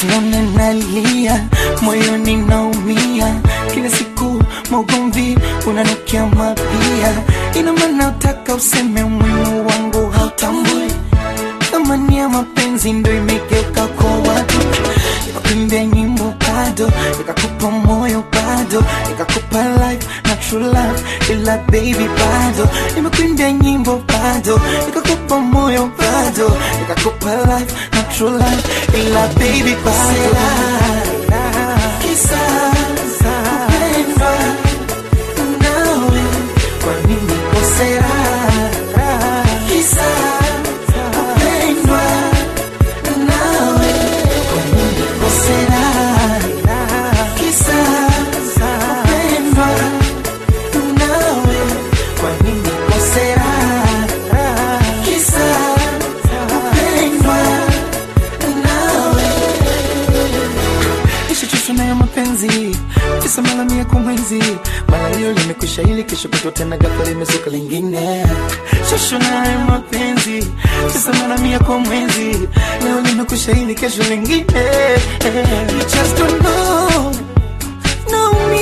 usione nalia moyoni naumia kila siku maugomvi unanukia mapia ina maana utaka useme umuhimu wangu hautambui thamani ya mapenzi ndo imegeuka kwa watu ikakuimbia nyimbo bado ikakupa moyo bado ikakupa life na true love ila baby bado nimekuimbia nyimbo bado ikakupa moyo bado ikakupa life na true love ila baby bado kisa kupendwa nawe kwa nini kosea kisa kupendwa nawe kwa nini kosea kisa kupendwa nawe kwa nini kosea kisa kupendwa nawe nishachoshwa nayo mapenzi kisa mara mia kwa mwezi mara leo limekwisha ili kesho kutwa tena ghafla limezuka lingine choshwa nayo mapenzi kisa mara mia kwa mwezi leo limekwisha ili kesho lingine You just don't know naumia